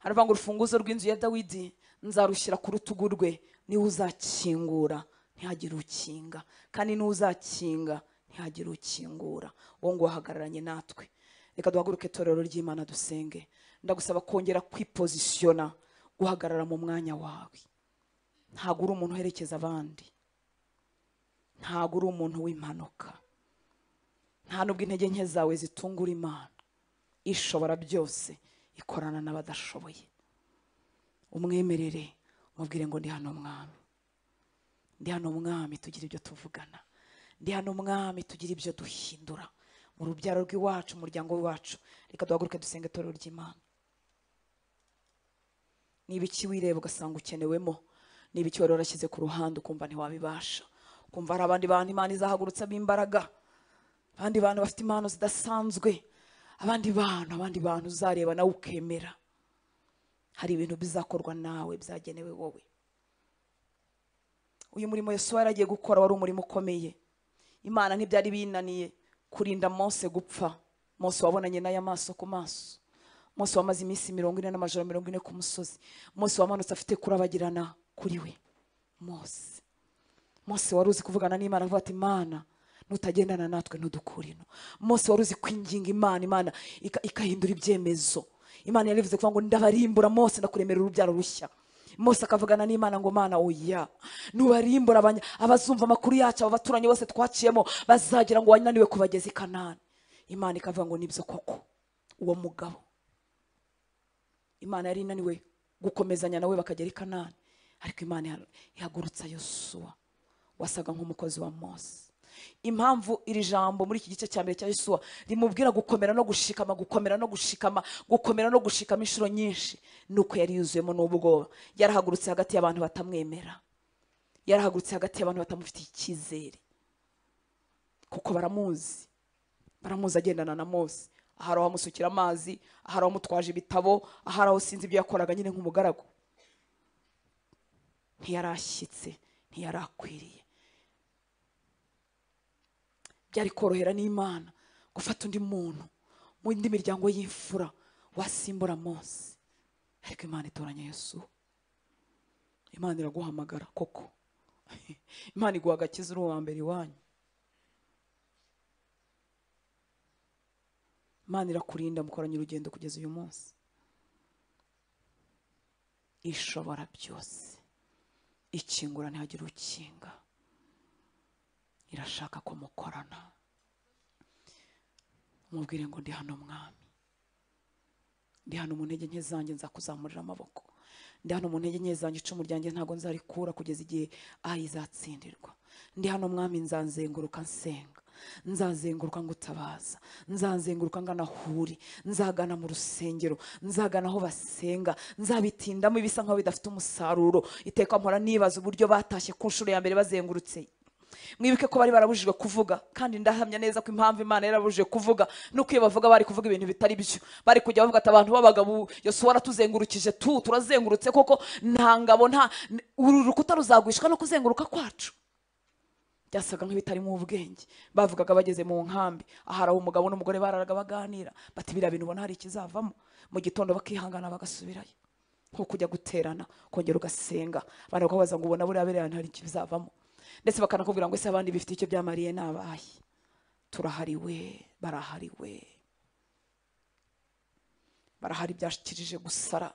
S1: haravuga ngo urufunguzo rw'inzu ya dawidi nzarushyira ku rutugu rwe niwe uzakingura ntihagire ukinga kandi niwe uzakinga ntihagire ukingura uwo nguwo ahagararanye natwe reka duhaguruke itorero ry'imana dusenge ndagusaba kongera kwipozisiyona guhagarara mu mwanya wawe ntabwo uri umuntu uherekeza abandi ntabwo uri umuntu w'impanuka nta nubwo intege nke zawe zitungura imana ishobora byose ikorana n'abadashoboye umwemerere umubwire ngo ndi hano mwami ndi hano mwami tugira ibyo tuvugana ndi hano mwami tugira ibyo duhindura mu rubyaro rw'iwacu umuryango w'iwacu reka duhaguruke dusenge itorero ry'imana niba iki wireba ugasanga ukenewemo niba iki wari warashyize ku ruhande ukumva ntiwabibasha ukumva hari abandi bantu imana izahagurutse b'imbaraga abandi bantu bafite impano zidasanzwe abandi bantu abandi bantu uzareba nawe ukemera hari ibintu bizakorwa nawe byagenewe wowe uyu murimo Yesu yaragiye gukora wari umurimo ukomeye imana ntibyari binaniye kurinda Mose gupfa Mose wabonanye n'aya maso ku maso Mose wamaze iminsi mirongo ine n'amajoro mirongo ine ku musozi Mose wamanutse afite kurabagirana kuri we Mose Mose wari uzi kuvugana n'Imana avuga ati Imana nutagendana natwe ntudukure ino Mose wari uzi kwinginga Imana Imana ika- ikahindura ibyemezo Imana yari ivuze kuvuga ngo ndabarimbura Mose ndakuremera urubyaro rushya Mose akavugana n'Imana ngo Mana oya nubarimbura abanya abazumva amakuru yacu aba baturanyi bose twaciyemo bazagira ngo wananiwe kubageza i Kanani Imana ikavuga ngo nibyo koko uwo mugabo imana yari inaniwe gukomezanya nawe bakagera i kanani ariko imana iha- ihagurutsa yosuwa wasaga nk'umukozi wa mose impamvu iri jambo muri iki gice cya mbere cya yosuwa rimubwira gukomera no gushikama gukomera no gushikama gukomera no gushikama inshuro nyinshi ni uko yari yuzuyemo n'ubwoba yarahagurutse hagati y'abantu batamwemera yarahagurutse hagati y'abantu batamufitiye icyizere kuko baramuzi baramuzi agendana na mose ahari amusukira amazi ahari amutwaje ibitabo ahari aho sinzi ibyo yakoraga nyine nk'umugaragu ntiyarashyitse ntiyarakwiriye byari korohera n'imana gufata undi muntu mu indi miryango y'imfura wasimbura mose ariko imana itoranya yesu imana iraguhamagara koko imana iguha agakiza uri uwa mbere iwanyu imana irakurinda mukoranye urugendo kugeza uyu munsi ishobora byose ikingura ntihagire ukinga irashaka ko mukorana mubwire ngo ndi hano mwami ndi hano mu ntege nke zanjye nza kuzamurira amaboko ndi hano mu ntege nke zanjye icumu ryanjye ntabwo nzarikura kugeza igihe aho izatsindirwa ndi hano mwami nzanzenguruka nsenga nzazenguruka ngutabaza nzazenguruka ngana huri nzagana mu rusengero nzagana aho basenga nzabitindamo ibisa nkaho bidafite umusaruro iteka mpora nibaza uburyo batashye ku nshuro ya mbere bazengurutse mwibuke ko bari barabujijwe kuvuga kandi ndahamya neza ko impamvu imana yarabujije kuvuga nuko iyo bavuga bari kuvuga ibintu bitari byo bari kujya bavuga ati abantu b'abagabo yosuwa aratuzengurukije tu turazengurutse koko nta ngabo nta uru rukuta ruzagwishwa no kuzenguruka kwacu byasaga nk'ibitarimo ubwenge bavugaga bageze mu nkambi ahari aho umugabo n'umugore bararaga baganira bati biriya bintu ubona hari ikizavamo mu gitondo bakihangana bagasubirayo nko kujya guterana kongera ugasenga abantu bakabaza ngo ubona buriya biriya bintu hari ikizavamo ndetse bakanakubwira ngo ese abandi bifite icyo byamariye n'abahe turahariwe barahariwe barahari byakirije gusara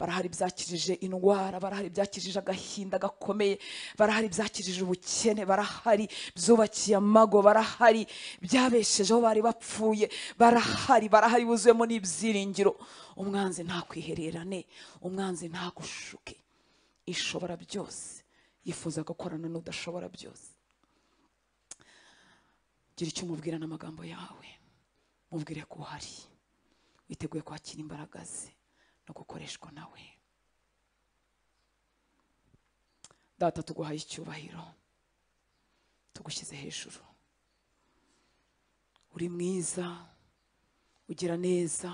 S1: barahari byakirije indwara barahari byakirije agahinda gakomeye barahari byakirije ubukene barahari byubakiye amago barahari byabeshejeho bari bapfuye barahari barahari buzuyemo n'ibyiringiro umwanzi ntakwihererane umwanzi ntagushuke ishobora byose yifuza gukorana n'udashobora byose gira icyo umubwira n'amagambo yawe mubwire ko uhari witeguye kwakira imbaraga ze no gukoreshwa nawe data tuguhaye icyubahiro tugushyize hejuru uri mwiza ugira neza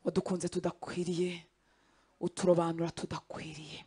S1: wadukunze tudakwiriye uturobanura tudakwiriye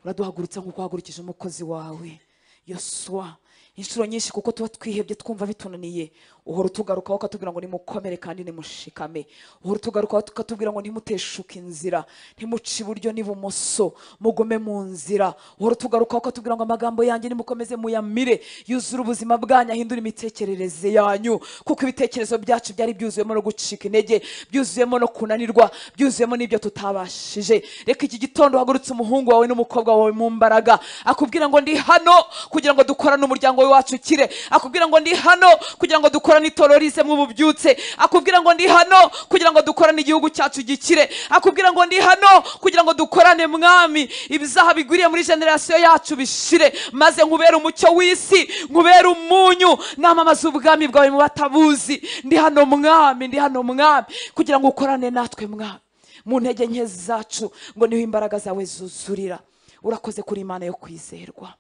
S1: uraduhagurutsa nk'uko wahagurukije umukozi wawe yoswa inshuro nyinshi kuko tuba twihebye twumva bitunaniye uhora utugarukaho ukatubwira ngo nimukomere kandi nimushikame uhora utugarukaho ukatubwira ngo ntimuteshuke inzira ntimuce iburyo n'ibumoso mugume mu nzira uhora utugarukaho ukatubwira ngo amagambo yanjye nimukomeze muyamire yuzure ubuzima bwanyu ahindure imitekerereze yanyu kuko ibitekerezo byacu byari byuzuyemo no gucika intege byuzuyemo no kunanirwa byuzuyemo n'ibyo tutabashije reka iki gitondo uhagurutse umuhungu wawe n'umukobwa wawe mu mbaraga akubwira ngo ndi hano kugira ngo dukorane umuryango we wacu ukire akubwira ngo ndi hano kugira ngo dukorane itorero rizemo ububyutse akubwira ngo ndi hano kugira ngo dukorane igihugu cyacu gikire akubwira ngo ndi hano kugira ngo dukorane mwami ibizaha bigwiriye muri generasiyo yacu bishire maze nkubere umucyo w'isi nkubere umunyu namamaze ubwami bwawe mu batabuzi ndi hano mwami ndi hano mwami kugira ngo ukorane natwe mwami mu ntege nke zacu ngo niho imbaraga zawe zuzurira urakoze kuri imana yo kwizerwa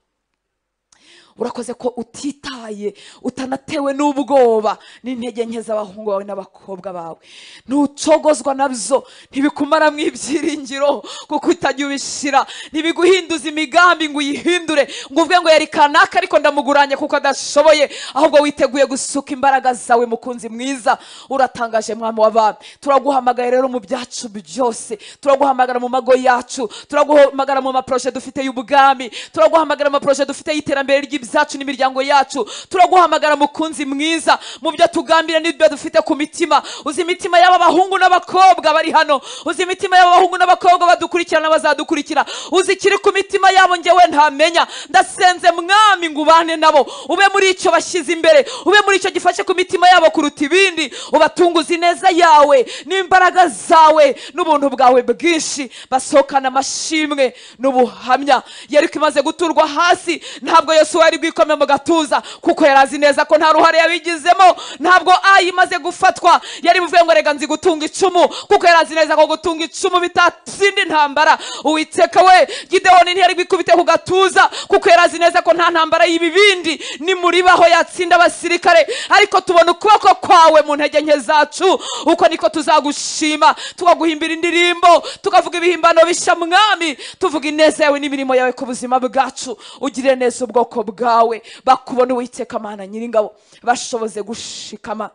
S1: urakoze ko utitaye utanatewe n'ubwoba n'intege nke z'abahungu bawe n'abakobwa bawe ntucogozwa nabyo ntibikumaramo ibyiringiro kuko utajya ubishyira ntibiguhinduza imigambi ngo uyihindure ngo uvuge ngo yari kanaka ariko ndamuguranye kuko adashoboye ahubwo witeguye gusuka imbaraga zawe mukunzi mwiza uratangaje mwami w'abami turaguhamagaye rero mu byacu byose turaguhamagara mu mago yacu turaguhamagara mu maproje dufite y'ubwami turaguhamagara mu maproje dufite y'iterambere ry'ibyacu n'imiryango yacu turaguhamagara mukunzi mwiza mu byo tugambira n'ibyo dufite ku mitima uzi imitima y'aba bahungu n'abakobwa bari hano uzi imitima y'aba bahungu n'abakobwa badukurikirana bazadukurikira uzi ikiri ku mitima yabo ngewe ntamenya ndasenze mwami ngo ubane nabo ube muri icyo bashyize imbere ube muri icyo gifashe ku mitima yabo kuruta ibindi ubatunguze ineza yawe n'imbaraga zawe n'ubuntu bwawe bwinshi basohokana amashimwe n'ubuhamya yeriko imaze guturwa hasi ntabwo yesu yari bwikome mu gatuza kuko yari azi neza ko nta ruhare yabigizemo ntabwo ayi imaze gufatwa yari buvuye ngo rega nzi gutunga icumu kuko yari azi neza ko gutunga icumu bitatsinda intambara uwiteka we gidewoni ntiyari bwikubite ku gatuza kuko yari azi neza ko nta ntambara y'ibibindi nimuribaho yatsinda abasirikare ariko tubona ukuboko kwawe mu ntege nke zacu uko niko tuzagushima tukaguhimbira indirimbo tukavuga ibihimbano bishya mwami tuvuga ineza yawe n'imirimo yawe ku buzima bwacu ugirire neza ubwoko bwawe bakubona uwiteka mana nyiringabo bashoboze gushikama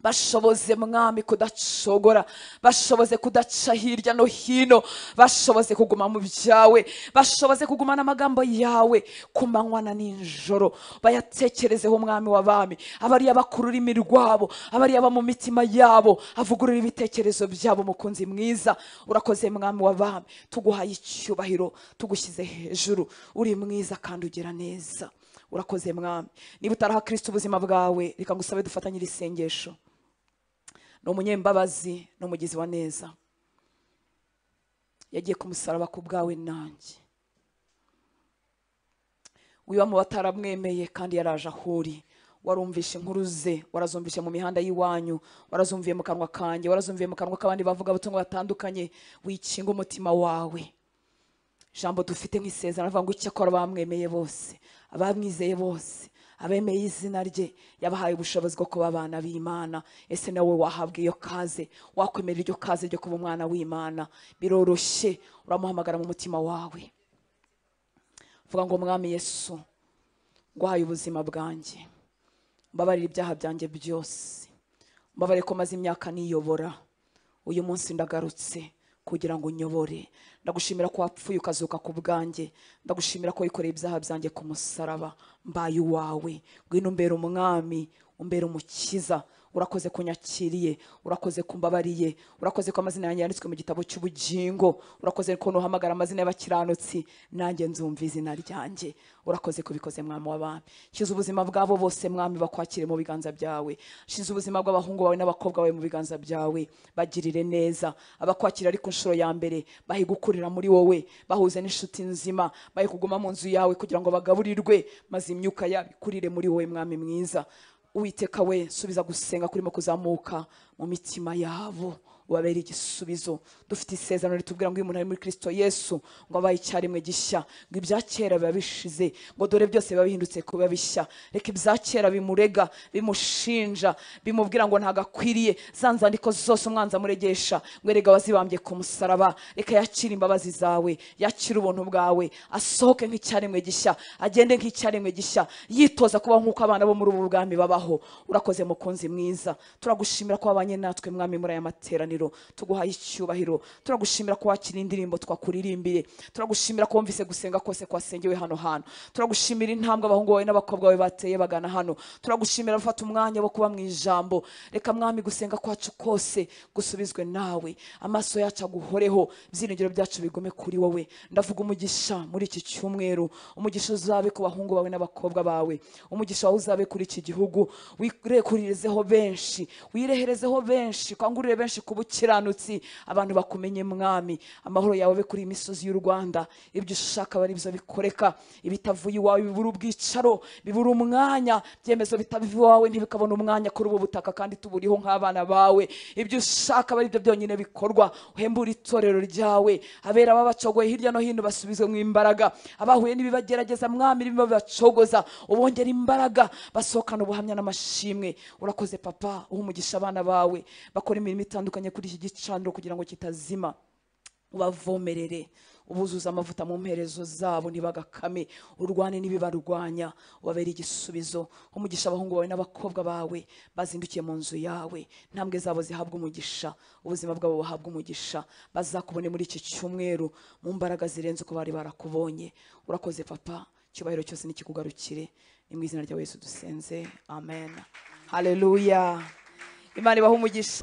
S1: bashoboze mwami kudacogora bashoboze kudaca hirya no hino bashoboze kuguma mu byawe bashoboze kugumana amagambo yawe ku manywa na nijoro bayatekerezeho umwami w'abami abariya bakura ururimi rwabo abariya aba mu mitima yabo avugurura ibitekerezo byabo mukunzi mwiza urakoze mwami w'abami tuguhaye icyubahiro tugushyize hejuru uri mwiza kandi ugira neza urakoze mwami niba utaraha kirisita ubuzima bwawe reka ngusabe dufatanyire isengesho ni umunyembabazi ni umugizi wa neza yagiye kumusaraba ku bwawe nanjye wiba mu bataramwemeye kandi yaraje aho uri warumvishe inkuru ze warazumvishe mu mihanda y'iwanyu warazumviye mu kanwa kanjye warazumviye mu kanwa k'abandi bavuga abatungo batandukanye wikinga umutima wawe ijambo dufite nk'isezerano avuga ngo icyakora bamwemeye bose abamwizeye bose abemeye izina rye yabahaye ubushobozi bwo kuba abana b'imana ese nawe wahabwa iyo kaze wakwemerera iryo kaze ryo kuba umwana w'imana biroroshye uramuhamagara mu mutima wawe uvuga ngo mwami yesu nguhaye ubuzima bwanjye mbabarira ibyaha byanjye byose mbabarire ko maze imyaka niyobora uyu munsi ndagarutse kugira ngo unyobore ndagushimira ko wapfuye ukazuka ku bwanjye ndagushimira ko wikoreye ibyaha byanjye ku musaraba mbaye uwawe ngwino umbera umwami umbera umukiza urakoze ko unyakiriye urakoze ko umbabariye urakoze ko amazina yanjye yanditswe mu gitabo cy'ubugingo urakoze ko nuhamagara amazina y'abakiranutsi nanjye nzumva izina ryanjye urakoze kubikoze mwami w'abami shize ubuzima bwabo bose mwami bakwakire mu biganza byawe shize ubuzima bw'abahungu bawe n'abakobwa bawe mu biganza byawe bagirire neza abakwakira ari ku nshuro ya mbere bahe gukurira muri wowe bahuze n'inshuti nzima bahe kuguma mu nzu yawe kugira ngo bagaburirwe maze imyuka yabo ikurire muri wowe mwami mwiza Uwiteka we subiza gusenga kurimo kuzamuka mu mitima yabo ubabera igisubizo dufite isezerano ritubwira ngo uyu muntu ari muri kirisito yesu ngo abaye icyarimwe gishya ngo ibya kera biba bishize ngo dore byose biba bihindutse kuba bishya reka ibya kera bimurega bimushinja bimubwira ngo ntabwo akwiriye za nzandiko zose umwanzi amuregesha ngo erega wazibambye ku musaraba reka yakire imbabazi zawe yakire ubuntu bwawe asohoke nk'icyaremwe gishya agende nk'icyaremwe gishya yitoza kubaho nk'uko abana bo muri ubu bwami babaho urakoze mukunzi mwiza turagushimira ko wabanye natwe mwami muri aya materaniro icyubahiro tuguhaye icyubahiro turagushimira ko wakira indirimbo twakuririmbiye turagushimira ko wumvise gusenga kose kwasengewe hano hantu turagushimira intambwe abahungu bawe n'abakobwa bawe bateye bagana hano turagushimira gufata umwanya wo kuba mu ijambo reka mwami gusenga kwacu kose gusubizwe nawe amaso yacu aguhoreho ibyiringiro byacu bigume kuri wowe ndavuga umugisha muri iki cyumweru umugisha uzabe ku bahungu bawe n'abakobwa bawe umugisha wawe uzabe kuri iki gihugu wirekurirezeho benshi wireherezeho benshi kangurire benshi kuba umukiranutsi abantu bakumenye mwami amahoro yawe abe kuri iyi misozi y'u rwanda ibyo ushaka bari byo bikoreka ibitavuye iwawe bibura ubwicaro bibura umwanya ibyemezo bitavuye iwawe ntibikabona umwanya kuri ubu butaka kandi tuburiho nk'abana bawe ibyo ushaka bari byo byonyine bikorwa uhembure itorero ryawe abera babacogoye hirya no hino basubizwe mu imbaraga abahuye n'ibibagerageza mwami biba bibacogoza ubongera imbaraga basohokana ubuhamya n'amashimwe urakoze papa uha umugisha abana bawe bakora imirimo itandukanye kuri iki gicaniro kugira ngo kitazima ubavomerere ubuzuza amavuta mu mperezo zabo ntibagakame urwane n'ibibarwanya ubabere igisubizo umugisha abahungu bawe n'abakobwa bawe bazindukiye mu nzu yawe intambwe zabo zihabwa umugisha ubuzima bwabo buhabwa umugisha bazakubone muri iki cyumweru mu mbaraga zirenze uko bari barakubonye urakoze papa icyubahiro cyose nikikugarukire ni mu izina rya yesu dusenze amen haleluya imana ibaha umugisha